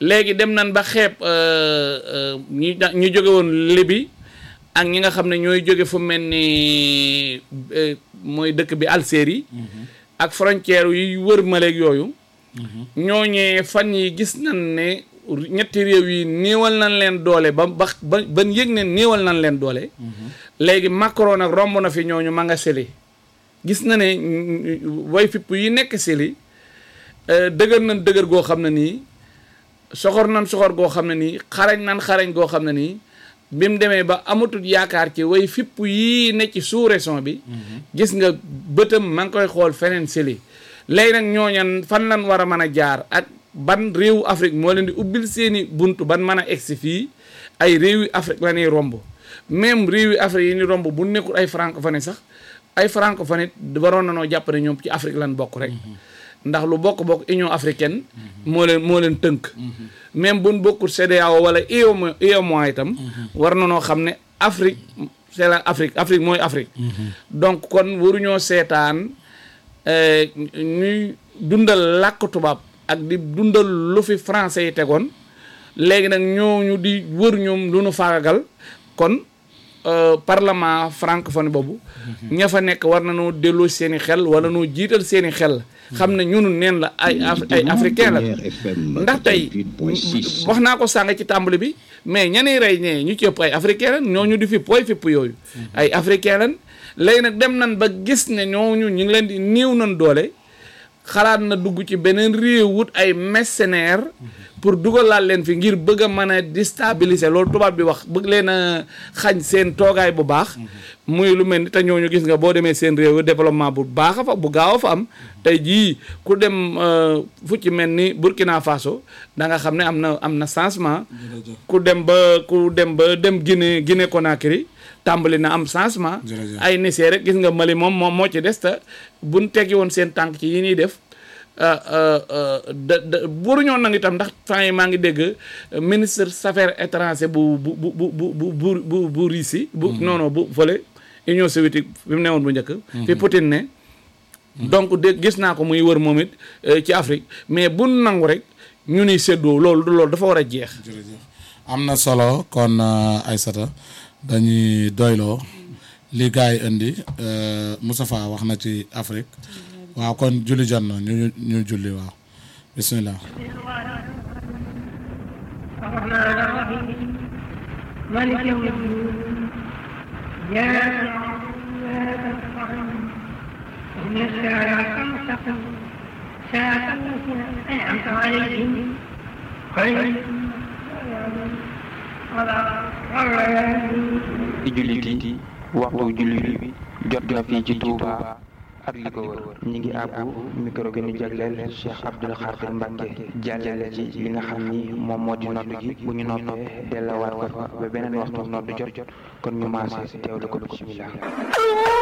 léegi dem nañ ba xeeb ñi ñu jóge woon Libi ak ñi nga xam ne ñooy jóge fu mel ni mooy dëkk bi Algérie ak frontière yi wër maleeg yooyu ñooñee fan yi gis nañ ne ñetti réew yi néewal nañ leen doole ba ba ba ban yëg ne néewal nañ leen doole léegi Macron nag romb na fi ñooñu ma nga seli gis na ne way fipp yi nekk seli dëgër nañ dëgër goo xam ne nii soxor nañ soxor goo xam ne nii xarañ nañ xarañ goo xam ne nii bi mu demee ba amatul yaakaar ci way fipp yii ne ci sous-région bi gis nga bëtam ma ngi koy xool feneen seli léegi nag ñooñan fan lan war a mën a jaar ak ban réewu Afrique moo leen di ubbil seeni buntu ban mën a egsi fii ay réewi Afrique la ñuy romb même réewi Afrique yi ni romb bu nekkul ay francophone sax ay francophone waroon na noo jàpp ne ñoom ci Afrique lan bokk rek ndax lu bokk-bokk Union africaine moo leen moo leen tënk même buñ bokkul CEDEAO wala UEMOA UEMOA itam war na noo xam ne Afrique c'est la Afrique Afrique mooy Afrique donc kon waruñoo seetaan ñuy dundal làkk tubaab ak di dundal lu fi français yi tegoon léegi nag ñooñu di wër ñoom lu nu faagagal kon parlement francophone boobu ña fa nekk war na noo delloo seeni xel wala noo jiital seeni xel xam ne ñunu neen la ay ay africain la ndax tey wax naa ko sàng ci tàmbali bi mais ñani rey ñee ñu ci ëpp ay africain lan ñooñu di fi pooy fipp yooyu ay africain lan léegi nag dem nan ba gis ne ñooñu ñu ngi leen di néew nan doole xalaat na dugg ci beneen réew wut ay mercenaires pour dugalaat leen fi ngir bëgg a mën a déstabiliser loolu tubaab bi wax bëgg leen a xañ seen toogaay bu baax muy lu mel ni te ñooñu gis nga boo demee seen réew développement bu baax a fa bu gaaw a fa am tey jii ku dem fu ci mel ni Burkina Faso da nga xam ne am na am na changement ku dem ba ku dem ba dem Guinée Guinée Conakry tàmbali na am changement ay Niger rek gis nga Mali moom moom moo ci des te buñ teggi woon seen tànk ci yi ñuy def da da waruñoo nag itam ndax temps yi maa ngi dégg ministre des affaires étrangères bu bu bu bu bu bu bu bu Russie bu non non bu fële Union soviétique bi mu newoon bu njëkk fi Poutine ne donc de gis naa ko muy wër moom it ci Afrique mais bu nangu rek ñu ni séddoo loolu loolu dafa war a jeex am na solo kon Aïssata dañuy doyloo li gars yi indi Moustapha wax na ci Afrique waaw kon julli jot na ñu ñu julli waaw bismillah مالك يوم الدين إياك نعبد وإياك نستعين اهدنا الصراط المستقيم صراط الذين أنعمت عليهم غير di jullit yi waxtu julli bi jot na fii ci Touba ak li ko wër ñi ngi àbbu micro bi ñu jagleel Cheikh Abdoul Khadir Mbacke jàllale ci li nga xam ni moom moo di nodd gi bu ñu noppee dellawaat ko fa ba beneen waxtu nodd jot kon ñu maase teewlu ko bismillah